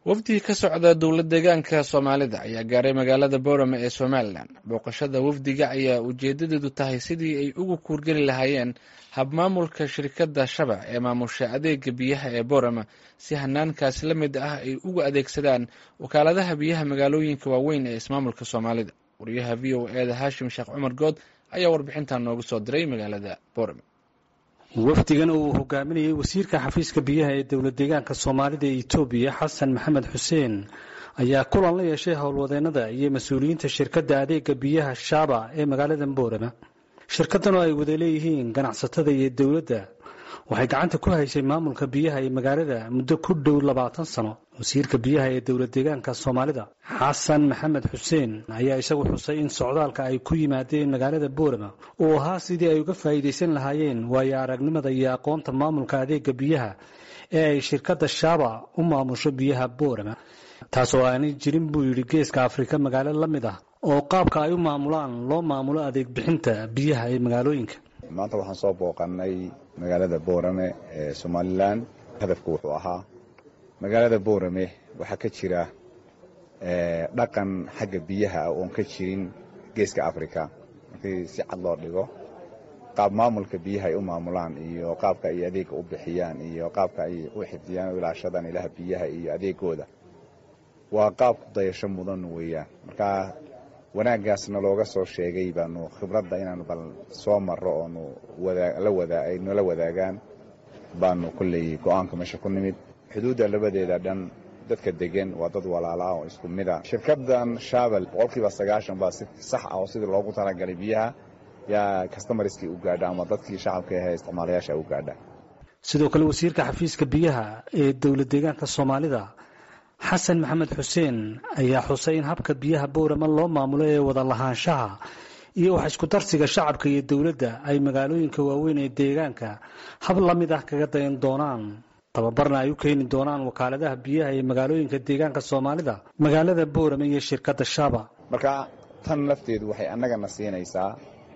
wafdi ka socda dowlad deegaanka soomaalida ayaa gaaray magaalada boorame ee somalilan booqashada wafdiga ayaa ujeedadeedu tahay sidii ay ugu kuurgeli lahaayeen habmaamulka shirkadda shabac ee maamusha adeega biyaha ee boorame si hanaankaas la mid ah ay ugu adeegsadaan wakaaladaha biyaha magaalooyinka waaweyn ee ismaamulka soomaalida wariyaha v o eda haashim sheekh cumar good ayaa warbixintan noogu soo diray magaalada boorame wafdigan uu hogaaminayay wasiirka xafiiska biyaha ee dowlad deegaanka soomaalida ee etoobiya xasan maxamed xuseen ayaa kulan la yeeshay howlwadeenada iyo mas-uuliyiinta shirkadda adeega biyaha shaaba ee magaalada boorama shirkaddan oo ay wada leeyihiin ganacsatada iyo dowladda waxay gacanta ku haysay maamulka biyaha ee magaalada muddo ku dhow labaatan sano wasiirka biyaha ee dowlad deegaanka soomaalida xasan maxamed xuseen ayaa isagu xusay in socdaalka ay ku yimaadeen magaalada boorama uu ahaa sidii ay uga faa'iidaysan lahaayeen waayo aragnimada iyo aqoonta maamulka adeega biyaha ee ay shirkadda shaaba u maamusho biyaha boorama taasoo aanay jirin buu yidhi geeska afrika magaalo la mid ah oo qaabka ay u maamulaan loo maamulo adeeg bixinta biyaha ee magaalooyinka maanta waxaan soo booqannay magaalada boorame ee somalilan hadafku wuxuu ahaa magaalada boorame waxaa ka jira dhaqan xagga biyaha ah oon ka jirin geeska africa markii si cad loo dhigo qaab maamulka biyaha ay u maamulaan iyo qaabka ay adeega u bixiyaan iyo qaabka ay u xifdiyaan o ilaashadaan ilaha biyaha iyo adeegooda waa qaab ku dayasho mudan weeyaan marka wanaaggaasna looga soo sheegay baanu khibradda inaanu bal soo marro oonu ay nala wadaagaan baanu kolley go-aanka meesha ku nimid xuduudda labadeeda dhan dadka degan waa dad walaala ah oo isku mid a shirkaddan shaabel boqolkiiba sagaashan baa si sax ah oo sidii loogu talagalay biyaha yaa kastamariskii u gaadha ama dadkii shacabka ahee isticmaalayaasha u gaadha sidoo kale wasiirka xafiiska biyaha ee dowlad deegaanka soomaalida xasan maxamed xuseen ayaa xusay in habka biyaha boorama loo maamulo ee wada lahaanshaha iyo wax isku darsiga shacabka iyo dowladda ay magaalooyinka waaweyn ee deegaanka hab la mid ah kaga dayan doonaan tababarna ay u keeni doonaan wakaaladaha biyaha ee magaalooyinka deegaanka soomaalida magaalada boorame iyo shirkadda shaaba marka tan lafteedu waxay annagana siinaysaa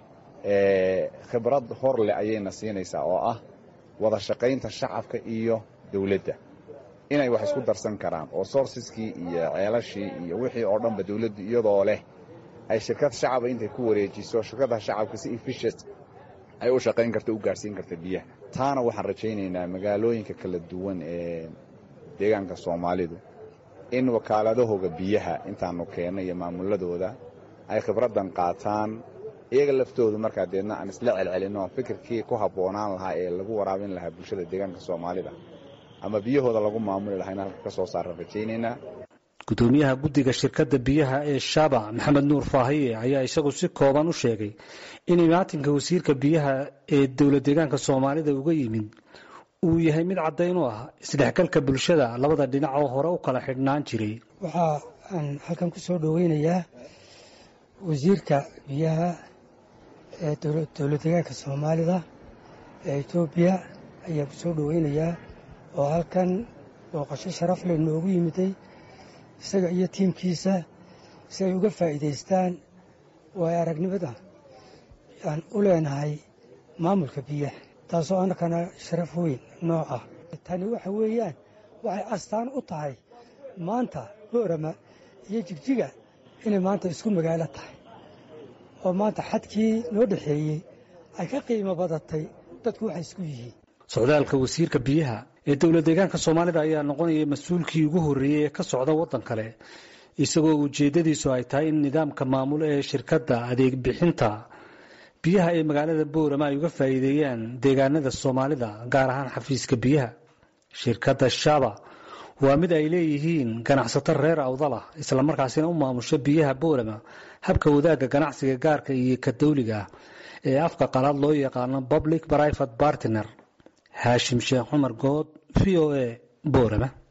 khibrad hor leh ayayna siinaysaa oo ah wada shaqaynta shacabka iyo dowladda inay wax isku darsan karaan oo sourceskii iyo ceelashii iyo wixii oo dhanba dawladdu iyadoo leh ay shirkad shacaba intay ku wareejiso shirkadda shacabka si efficient ay u shaqayn karta u gaadhsiin karta biyaha taana waxaan rajaynaynaa magaalooyinka kala duwan ee deegaanka soomaalidu in wakaaladahooga biyaha intaanu keenno iyo maamuladooda ay khibraddan qaataan iyaga laftoodu markaa deedna aan isla celcelinno fikirkii ku habboonaan lahaa ee lagu waraabin lahaa bulshada deegaanka soomaalida ama biyahooda lagu maamuli lahayna halka ka soo saarran rajaynaynaa gudoomiyaha guddiga shirkadda biyaha ee shaaba maxamed nuur faahiye ayaa isagu si kooban u sheegay in imaatinka wasiirka biyaha ee dowlad deegaanka soomaalida uga yimid uu yahay mid caddayn u ah isdhexgalka bulshada labada dhinac oo hore u kala xidhnaan jiray waxaa aan halkan ku soo dhoweynayaa wasiirka biyaha ee dowlad deegaanka soomaalida ee etoobiya ayaa ku soo dhoweynayaa oo halkan booqasho sharaf leh noogu yimiday isaga iyo tiimkiisa si ay uga faa'iidaystaan waayo aragnimada aan u leenahay maamulka biyaha taasoo annakana sharaf weyn nooc ah tani waxa weeyaan waxay astaan u tahay maanta boorama iyo jigjiga inay maanta isku magaalo tahay oo maanta xadkii noo dhexeeyey ay ka qiimo badatay dadku waxay isku yihiin socdaalka wasiirka biyaha ee dowlad deegaanka soomaalida ayaa noqonaya mas-uulkii ugu horreeyey ee ka socda waddan kale isagoo ujeeddadiisu ay tahay in nidaamka maamulo ee shirkadda adeeg bixinta biyaha ee magaalada boorama ay uga faa'iideeyaan deegaanada soomaalida gaar ahaan xafiiska biyaha shirkadda shaaba waa mid ay leeyihiin ganacsato reer awdalah islamarkaasina u maamusho biyaha boorama habka wadaagga ganacsiga gaarka iyo ka dawliga ah ee afka qalaad loo yaqaano public private partner haashim sheekh cumar good v o a boorama